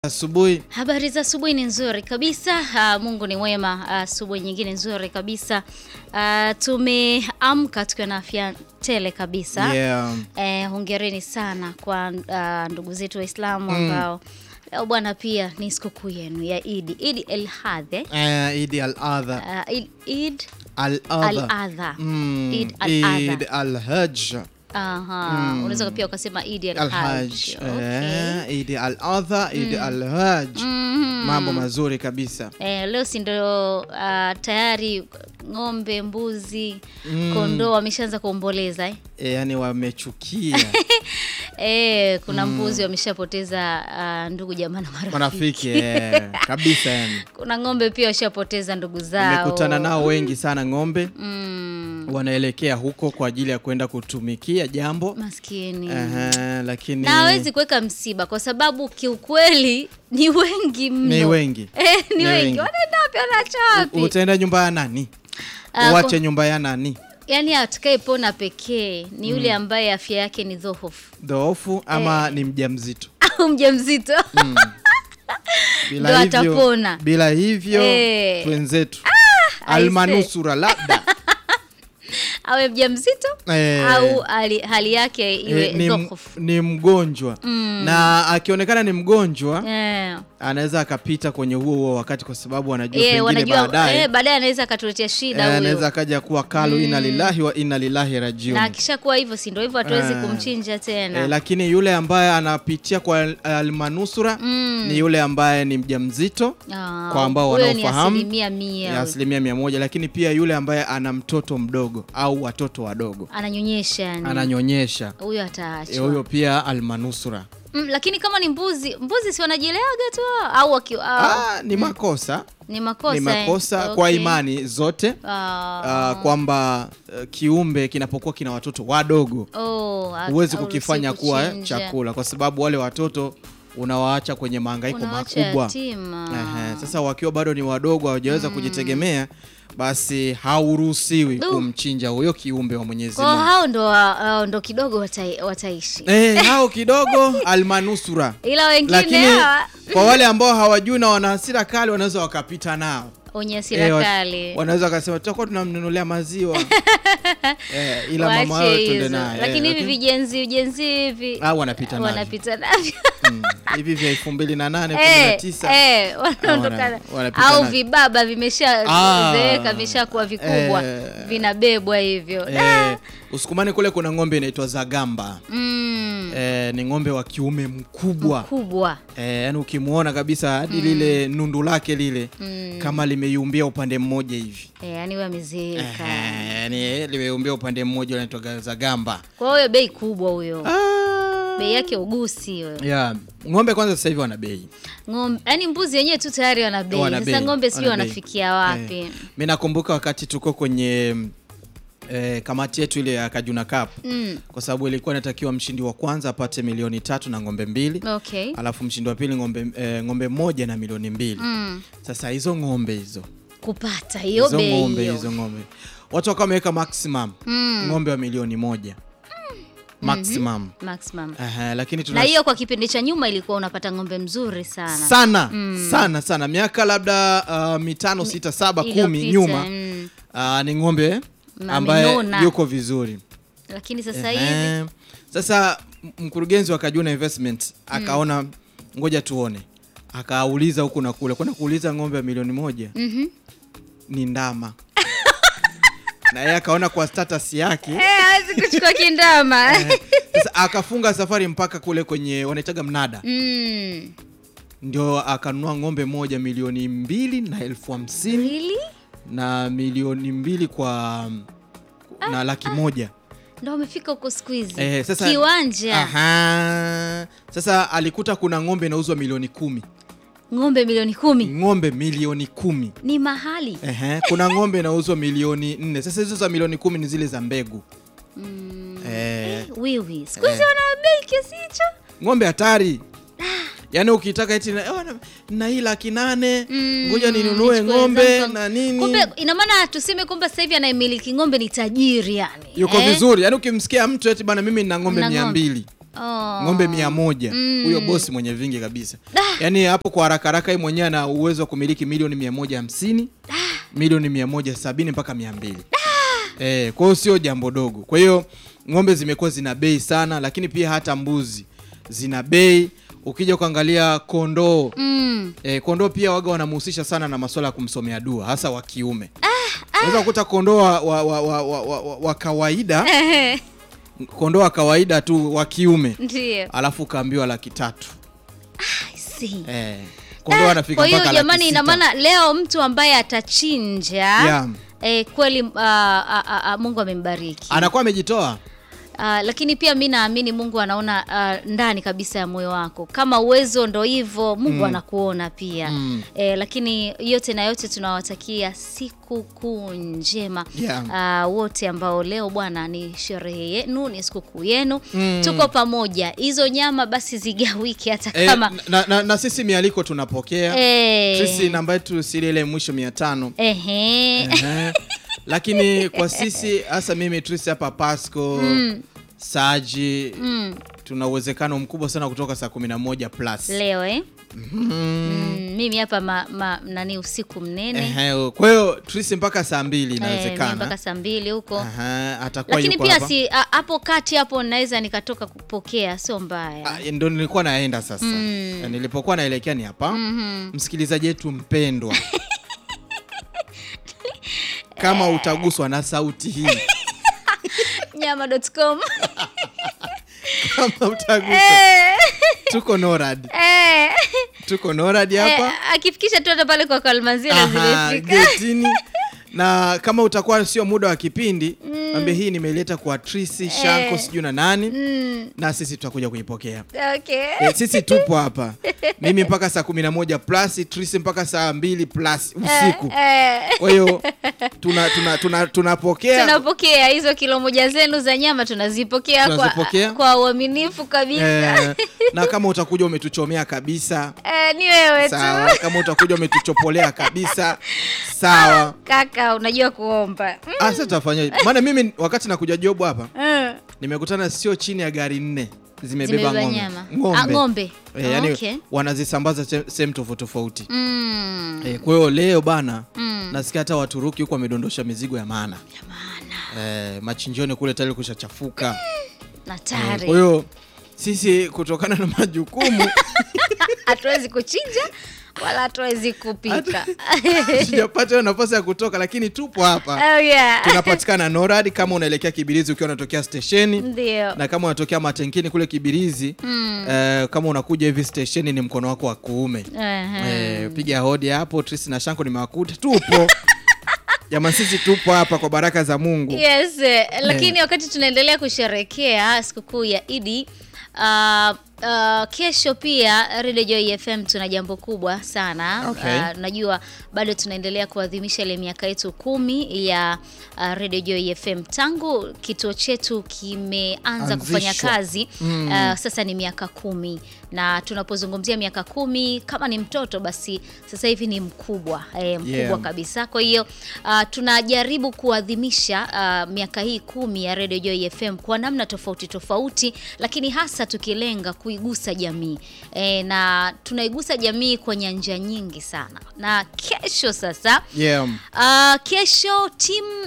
Asubuhi Habari za asubuhi ni nzuri kabisa. Uh, Mungu ni mwema. Asubuhi uh, nyingine nzuri kabisa. Uh, tumeamka tukiwa na afya tele kabisa. yeah. Eh, hongereni sana kwa uh, ndugu zetu Waislamu ambao leo bwana pia ni sikukuu yenu ya Idi. Idi el Hadhe. Eh, Idi al-Adha Uh, Eid- Eid al-Adha al-Adha. Mm, Eid al-Adha. Eid al-Hajj Aha. Unaweza pia ukasema Idi el al-Hajj Hajj. Eh, Idi al-Adha Idi al-Hajj mambo mazuri kabisa Eh, leo si ndo uh, tayari ng'ombe, mbuzi, kondoo wameshaanza kuomboleza eh? Eh, yani wamechukia Eh, kuna mbuzi wameshapoteza uh, ndugu jamaa na marafiki. marafiki eh, kabisa yani Kuna ng'ombe pia washapoteza ndugu zao. nimekutana nao wengi sana ng'ombe Mm, wanaelekea huko kwa ajili ya kwenda kutumikia jambo maskini. Ehe, lakini Na hawezi kuweka msiba kwa sababu kiukweli ni wengi mno. ni wengi Eh, ni, Ni wengi. wengi. Wanaenda wapi wanaacha wapi? utaenda nyumba ya nani Ah, uache kwa- nyumba ya nani Yaani atakayepona pekee ni yule ambaye afya yake ni dhoofu dhoofu ama ni mjamzito au mjamzito. bila Ndo hivyo, atapona. bila hivyo Eh. twenzetu aise. almanusura labda awe mjamzito Eh. au hali, hali yake iwe eh, ni, m- dhoofu. ni mgonjwa na akionekana ni mgonjwa Eh. anaweza akapita kwenye huo huo wakati kwa sababu anajua Eh, pengine wanajua baadaye eh, baadaye anaweza akatuletea eh, shida huyo anaweza akaja kuwa kalu inna lillahi wa inna lillahi rajiun na akishakuwa hivyo si ndio hivyo hatuwezi Eh. kumchinja tena Eh, lakini yule ambaye anapitia kwa al- almanusura ni yule ambaye ni mjamzito Ah, kwa ambao huyo wanaofahamu, ni asilimia mia ya asilimia mia moja, lakini pia yule ambaye ana mtoto mdogo au watoto wadogo ananyonyesha yani ananyonyesha, huyo eh, ataachwa huyo pia almanusura. mm, lakini kama ni mbuzi mbuzi si wanajileaga tu au waki, au, Ah, ni makosa ni makosa ni eh? makosa kwa Okay. imani zote Ah, ah, kwamba eh, kiumbe kinapokuwa kina watoto wadogo oh, ha- huwezi hauruhusiwi kukifanya kuwa kuchinja. chakula kwa sababu wale watoto unawaacha kwenye mahangaiko Unawaacha makubwa. yatima. Ehe, sasa wakiwa bado ni wadogo hawajaweza kujitegemea, basi hauruhusiwi Du. kumchinja huyo kiumbe wa Mwenyezi Kwa Mungu. hao ndo wa- hao ndo kidogo watai, wataishi Eh, hao kidogo almanusura, ila wengine lakini hawa kwa wale ambao hawajui na wana hasira kali wanaweza wakapita nao wenye hasira Eh, wa- kali wanaweza wakasema tutakuwa tunamnunulia maziwa eh, ila mama Waache wewe tuende hizo. naye eh, lakini hivi vijenzi ujenzi hivi Ah, wanapita navyo. wanapita navyo mm, hivi vya elfu mbili na nane kumi na Eh, tisa eh, wanaondokana wana- wanapita au navyo. vibaba vimesha Ah. zeeka vimeshakuwa vikubwa Eh. vinabebwa hivyo eh, Usukumani kule kuna ng'ombe inaitwa Zagamba mm, eh, ni ng'ombe wa kiume mkubwa kubwa eh, yani ukimwona kabisa hadi lile nundu lake lile kama limeyumbia upande mmoja hivi eh, yani huyo amezeeka eh, yani limeyumbia upande mmoja unaitwa Zagamba kwa hiyo bei kubwa huyo ah. bei yake ugusi huyo yeah. ng'ombe kwanza sasa hivi wana bei ng'ombe yani mbuzi wenyewe tu tayari wana bei Wana sasa bei, ng'ombe sijui wana bei. wanafikia wapi Eh, mi nakumbuka wakati tuko kwenye eh, kamati yetu ile ya Kajuna Cup mm. kwa sababu ilikuwa inatakiwa mshindi wa kwanza apate milioni tatu na ng'ombe mbili okay alafu mshindi wa pili ng'ombe, eh, ng'ombe moja na milioni mbili mm. sasa hizo ng'ombe hizo kupata hiyo hizo bei ng'ombe hiyo hizo ng'ombe watu wakawa wameweka maximum Mm. ng'ombe wa milioni moja maximum maximum Aha, lakini na tuna hiyo kwa kipindi cha nyuma ilikuwa unapata ng'ombe mzuri sana sana sana sana miaka labda uh, mitano sita saba kumi Iliyopita, nyuma mm. uh, ni ng'ombe Na ambaye amenona. yuko vizuri lakini sasa hivi Ehe. Sasa m- mkurugenzi wa Kajuna Investment akaona ngoja tuone, akauliza huku na kule, kwenda kuuliza ng'ombe wa milioni moja Mhm. ni ndama na yeye akaona kwa status yake Eh, hawezi kuchukua kindama sasa akafunga safari mpaka kule kwenye wanaitaga mnada, mm. ndio akanunua ng'ombe moja milioni mbili na elfu hamsini really? na milioni mbili kwa na laki moja ndo amefika huko siku hizi Eh, sasa- kiwanja Aha. Sasa alikuta kuna ng'ombe inauzwa milioni kumi ng'ombe milioni kumi ng'ombe milioni kumi ni mahali Ehe, kuna ng'ombe inauzwa milioni nne sasa hizo za milioni kumi ni zile za mbegu mm. eh, wiwi siku hizi wana bei kiasi hicho ng'ombe hatari yaani ukitaka eti na, "Oh, na- na hii laki nane Mm, ngoja ninunue nichukue ng'ombe zangu. na nini kumbe ina maana tuseme kwamba sasa hivi anayemiliki ng'ombe ni tajiri yani yuko eh? vizuri yaani ukimsikia mtu eti bana mimi nina ng'ombe Mna mia ng'ombe. mbili Oh. ng'ombe mia moja Mm. huyo bosi mwenye vingi kabisa yaani hapo kwa haraka haraka yeye mwenyewe ana uwezo wa kumiliki milioni mia moja hamsini milioni mia moja sabini mpaka mia mbili eh, kwa hiyo sio jambo dogo kwa hiyo ng'ombe zimekuwa zina bei sana lakini pia hata mbuzi zina bei ukija kuangalia kondoo Mm. E, kondoo pia waga wanamhusisha sana na masuala ya kumsomea dua hasa wa kiume. Unaweza kukuta kondoo wa, wa, wa, wa, wa, wa, wa kawaida kondoo wa kawaida tu wa kiume Ndio. alafu ukaambiwa laki tatu Si. e, kondoo anafika Kwa hiyo mpaka jamani, laki ina sita. maana leo mtu ambaye atachinja Yeah. eh, kweli ah, ah, ah, ah, Mungu amembariki. anakuwa amejitoa Ah, lakini pia mi naamini Mungu anaona ah, ndani kabisa ya moyo wako. Kama uwezo ndo hivyo, Mungu anakuona pia Mm. eh, lakini yote na yote tunawatakia siku kuu njema Yeah. ah, wote ambao leo bwana ni sherehe yenu, ni sikukuu yenu Mm. tuko pamoja. Hizo nyama basi zigawike hata e, kama na, na, na sisi mialiko tunapokea eh, sisi namba yetu sili ile mwisho mia tano ehe. Ehe. lakini kwa sisi hasa mimi Trisi hapa Pasco Saji Mm, tuna uwezekano mkubwa sana kutoka saa kumi na moja plus leo eh? Mhm. Mm, mimi hapa ma, ma, nani usiku mnene Ehe, kwa hiyo Trisi mpaka saa mbili Eh, mimi mpaka inawezekana saa mbili huko Aha, atakuwa lakini yuko pia hapa. si a- hapo kati hapo naweza nikatoka kupokea, sio mbaya. Ah, ndo nilikuwa naenda sasa Mm. nilipokuwa naelekea ni hapa Mhm. msikilizaji wetu mpendwa kama utaguswa na sauti hii Nyama.com. kama utaguswa Eh, tuko norad eh, tuko norad hapa eh, akifikisha tu hata pale kwa Kalmanzila Aha, zimefika. getini na kama utakuwa sio muda wa kipindi ambie hii nimeleta kwa Trisi Shanko sijui na nani Mm, na sisi tutakuja kuipokea okay. e, sisi tupo hapa mimi mpaka saa kumi na moja plus Trisi mpaka saa mbili plus usiku Eh, kwa hiyo tuna, tuna, tuna, tunapokea tunapokea hizo kilo moja zenu za nyama tunazipokea kwa, Tunazipokea. kwa uaminifu kabisa. eh, na kama utakuja umetuchomea kabisa Eh, ni wewe tu sawa kama utakuja umetuchopolea kabisa sawa kaka, unajua kuomba. Mm, Ah, sasa tutafanya maana mimi wakati nakuja job hapa mm. nimekutana sio chini ya gari nne zimebeba Zimebeba ng'ombe nyama. ng'ombe, Ah, ng'ombe. Eh, yani Okay. wanazisambaza se- sehemu tofauti tofauti Mm. eh, kwa hiyo leo bana Mm. nasikia hata Waturuki huko wamedondosha mizigo ya maana eh, machinjioni kule tayari kushachafuka eh, Hatari. kwa hiyo sisi kutokana na majukumu hatuwezi kuchinja wala hatuwezi kupika. sijapata hiyo nafasi ya kutoka lakini tupo hapa Oh, yeah. tunapatikana norad kama unaelekea kibirizi ukiwa unatokea stesheni Ndio. na kama unatokea matenkini kule kibirizi Mm. eh, kama unakuja hivi stesheni ni mkono wako wa kuume Ehe. eh, piga hodi hapo Trisi na Shanko nimewakuta tupo jamani sisi tupo hapa kwa baraka za Mungu Yes, eh, lakini wakati tunaendelea kusherekea sikukuu ya Idi uh, uh, kesho pia Radio Joy FM tuna jambo kubwa sana. Okay. Uh, najua bado tunaendelea kuadhimisha ile miaka yetu kumi ya uh, Radio Joy FM tangu kituo chetu kimeanza kufanya Anzishwa. kazi uh, sasa ni miaka kumi na tunapozungumzia miaka kumi kama ni mtoto basi sasa hivi ni mkubwa eh, mkubwa Yeah. kabisa. Kwa hiyo uh, tunajaribu kuadhimisha uh, miaka hii kumi ya Radio Joy FM kwa namna tofauti tofauti, lakini hasa tukilenga kuigusa jamii e, na tunaigusa jamii kwa nyanja nyingi sana. Na kesho sasa yeah. Uh, kesho timu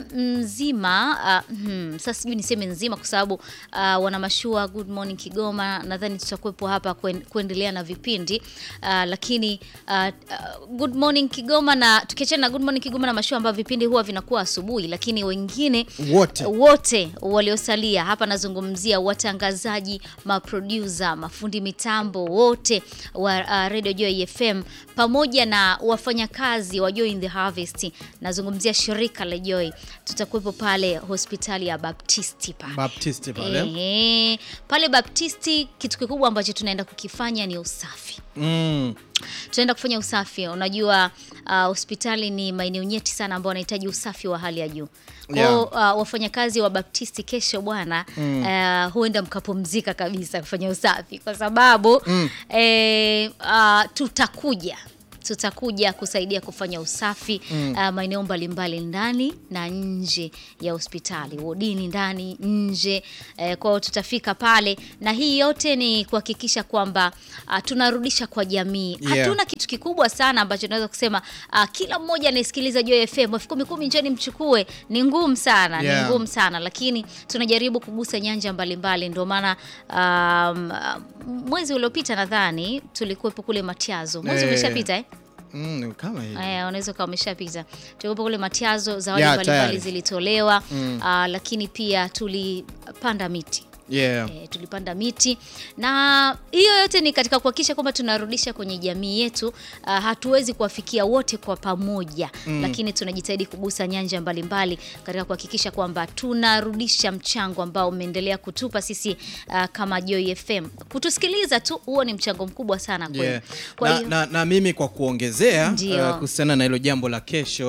nzima uh, hmm, sasa sijui niseme nzima kwa sababu uh, wana mashua Good Morning Kigoma, nadhani tutakuwepo hapa kuen- kuendelea na vipindi uh, lakini uh, uh, Good Morning Kigoma na tukiachana na Good Morning Kigoma na mashua ambayo vipindi huwa vinakuwa asubuhi, lakini wengine wote wote waliosalia hapa, nazungumzia watangazaji, maproducer, mafundi mitambo wote wa uh, Radio Joy FM pamoja na wafanyakazi wa Joy in the Harvest. Nazungumzia shirika la Joy, tutakuwepo pale hospitali ya Baptisti pale Baptisti pale Ehe, pale Baptisti, kitu kikubwa ambacho tunaenda kukifanya ni usafi mm. tunaenda kufanya usafi. Unajua uh, hospitali ni maeneo nyeti sana ambao wanahitaji usafi wa hali ya juu. Kwa hiyo uh, wafanyakazi wa Baptisti kesho bwana, uh, huenda mkapumzika kabisa kufanya usafi kwa sababu Mm. eh, uh, tutakuja tutakuja kusaidia kufanya usafi uh, maeneo mbalimbali ndani na nje ya hospitali, wodini, ndani, nje. Eh, kwa hiyo tutafika pale, na hii yote ni kuhakikisha kwamba uh, tunarudisha kwa jamii. Yeah. Hatuna kitu kikubwa sana ambacho tunaweza kusema uh, kila mmoja anayesikiliza Joy FM elfu kumi kumi, njoni mchukue. Ni ngumu sana, Yeah. ni ngumu sana, lakini tunajaribu kugusa nyanja mbalimbali. Ndio maana um, mwezi uliopita nadhani tulikuwepo kule Matiazo. Mwezi Eh. umeshapita eh? Mm, kama hivi. Aya, unaweza ukawa umeshapita. Tulikuwepo kule Matiazo, zawadi Ya, mbalimbali tayari. zilitolewa ah, lakini pia tulipanda miti Yeah. E, tulipanda miti na hiyo yote ni katika kuhakikisha kwamba tunarudisha kwenye jamii yetu. Uh, hatuwezi kuwafikia wote kwa pamoja lakini tunajitahidi kugusa nyanja mbalimbali katika kuhakikisha kwamba tunarudisha mchango ambao umeendelea kutupa sisi uh, kama Joy FM. Kutusikiliza tu huo ni mchango mkubwa sana kweli. Yeah. Kwa Na, hiyo na, na mimi kwa kuongezea Ndio. uh, kuhusiana na hilo jambo la kesho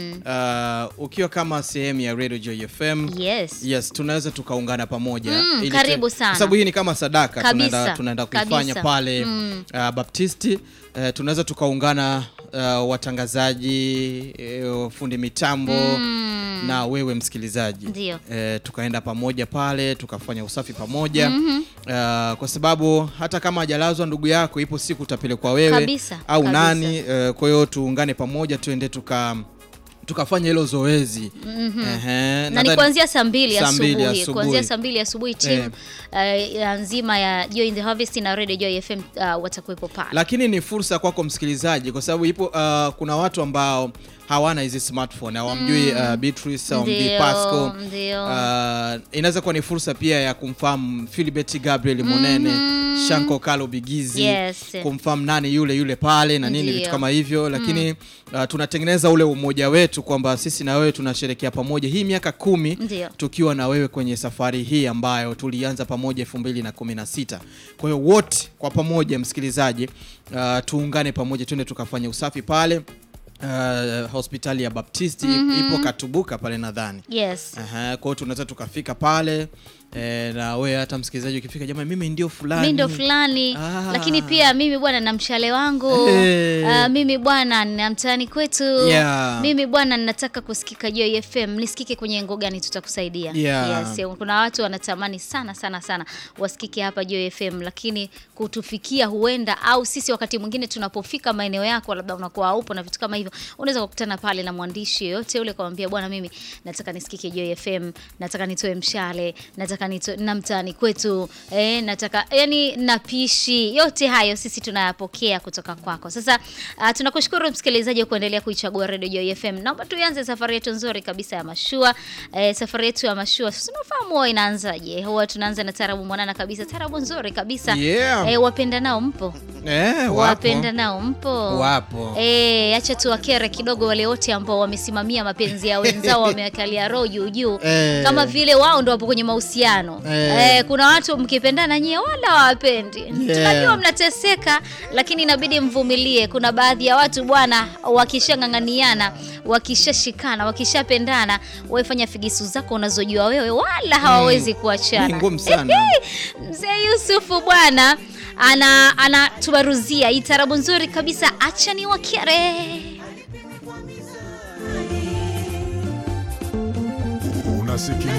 uh, ukiwa kama sehemu ya Radio Joy FM yes. yes tunaweza tukaungana pamoja Mm, ili karibu tu- sana. kwa sababu hii ni kama sadaka Kabisa, tunaenda, tunaenda kuifanya kabisa. pale uh, Baptisti uh, tunaweza tukaungana uh, watangazaji uh, fundi mitambo na wewe msikilizaji Ndio. eh, tukaenda pamoja pale tukafanya usafi pamoja uh, kwa sababu hata kama hajalazwa ndugu yako ipo siku utapelekwa wewe Kabisa, au kabisa. nani eh, kwa hiyo tuungane pamoja tuende tuka tukafanya hilo zoezi Ehe, na ni nadhani- kuanzia saa mbili saa mbili asubuhi asubuhi. kuanzia saa mbili asubuhi timu uh, ya nzima ya Joy in the Harvest na Radio Joy FM uh, watakuwepo pale. lakini ni fursa kwako msikilizaji kwa sababu ipo uh, kuna watu ambao hawana hizi smartphone hawamjui uh, Beatrice hawamjui Ndio, Pasco ndio. uh, inaweza kuwa ni fursa pia ya kumfahamu Philibert Gabriel Monene Shanko Kalo Bigizi Yes. kumfahamu nani yule yule pale na nini Ndio. vitu kama hivyo lakini uh, tunatengeneza ule umoja wetu kwamba sisi na wewe tunasherekea pamoja hii miaka kumi Ndio. tukiwa na wewe kwenye safari hii ambayo tulianza pamoja elfu mbili na kumi na sita kwa hiyo wote kwa pamoja msikilizaji uh, tuungane pamoja twende tukafanya usafi pale uh, hospitali ya Baptisti ipo Katubuka pale nadhani Yes. Aha, kwa hiyo tunaweza tukafika pale e, na wewe hata msikilizaji ukifika jamani mimi ndio fulani mi ndo fulani Ah. lakini pia mimi bwana na mshale wangu Hey. Ah, mimi bwana na mtaani kwetu Yeah. mimi bwana ninataka kusikika Joy FM nisikike kwenye ngo gani tutakusaidia Yeah. yes, kuna watu wanatamani sana sana sana wasikike hapa Joy FM lakini kutufikia huenda au sisi wakati mwingine tunapofika maeneo yako labda unakuwa haupo na vitu kama hivyo unaweza kukutana pale na mwandishi yoyote ule kumwambia bwana mimi nataka nisikike Joy FM nataka nitoe mshale nataka nitoe na mtaani kwetu eh, nataka yani napishi yote hayo sisi tunayapokea kutoka kwako sasa uh, tunakushukuru msikilizaji wa kuendelea kuichagua Radio Joy FM naomba tuianze safari yetu nzuri kabisa ya mashua eh, safari yetu ya mashua sasa unafahamu huwa inaanzaje huwa tunaanza na tarabu mwanana kabisa tarabu nzuri kabisa Yeah. eh, wapenda nao mpo Eh, wapo. wapenda nao mpo Wapo. Eh, acha tuwakere kidogo wale wote ambao wamesimamia mapenzi ya wenzao wamewekalia roho juu juu Eh. kama vile wao ndo wapo kwenye mahusiano Eh. eh, kuna watu mkipendana nyie wala hawapendi tunajua mnateseka lakini inabidi mvumilie kuna baadhi ya watu bwana wakishang'ang'aniana wakishashikana wakishapendana waifanya figisu zako unazojua wewe wala hawawezi kuachana Ni ngumu sana. Mzee Yusufu bwana ana anatubaruzia hii tarabu nzuri kabisa, acha ni wakere. Unasikiliza